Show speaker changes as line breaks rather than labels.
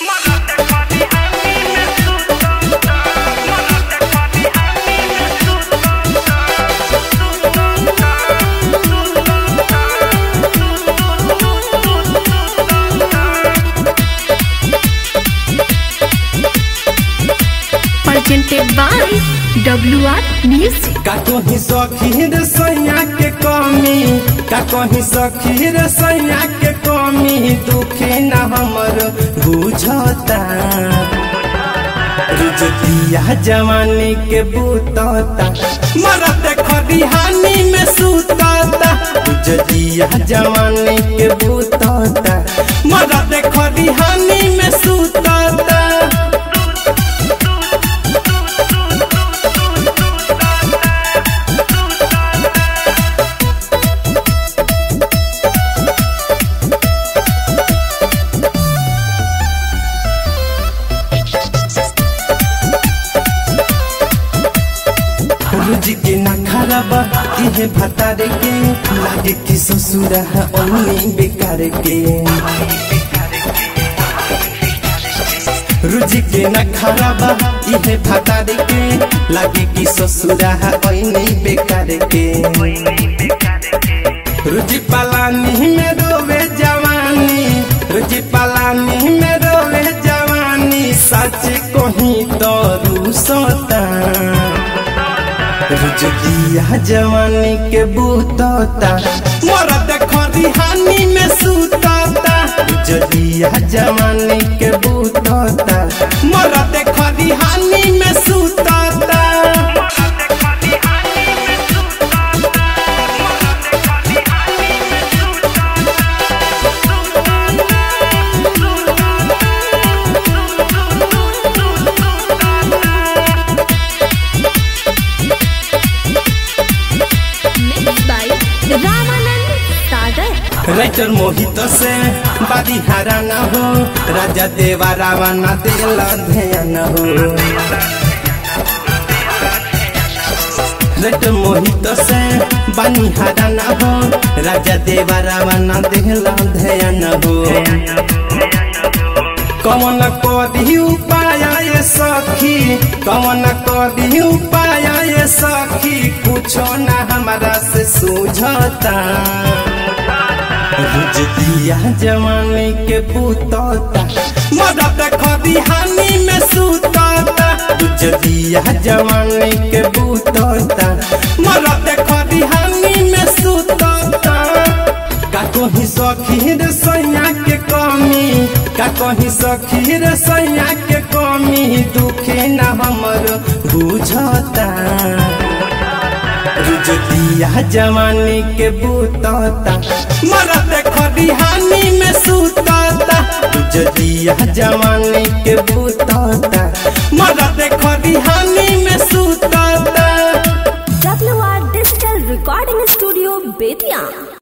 presented by WR Music.
का कहीं सखी रे सैया के कमी का कहीं सखी रे सैया के कमी दुखी न हमर बुझता रुजतिया जवानी के बूतता मरत खरिहानी में सुतता रुजतिया जवानी के बूतता मरत खरिहानी में सुतता रोज के ना खराब इहे भतारे के लागे कि ससुर है ओनी बेकार के रोज के ना खराब इहे भतारे के लागे कि ससुर है ओनी बेकार के रोज पलानी में रोवे जवानी रोज पलानी में रोवे जवानी सच कहीं तो रूसता रुजतिया जवानी के बूतता मरद खरिहानी में सुतता रुजतिया जवानी के बूतता मरद खरिहानी में सुतता
Mixed by Ramanand Sagar.
Writer Mohit से बादी हारा न हो राजा देवा रावण दिल ध्यान हो राइटर मोहित से बानी हारा न हो राजा देवा रावण दिल ध्यान हो कौन कदी उपाय ये सखी कौन कदी उपाय ये सखी कुछो ना हमारा से सूझता रुज दिया जवानी के पुतता मदद खदी हानि में सुतता रुज दिया जवानी के पुतता मदद खदी हानि में सुतता का कहीं सखी रे सैया के कमी का कहीं सखी रे सैया के कमी दुखी न हमर बुझता रुजतिया जवानी के बूतता मरद खरिहानी में सुतता रुजतिया जवानी के बूतता मरद खरिहानी में सुतता
WR Digital Recording Studio, Bethian.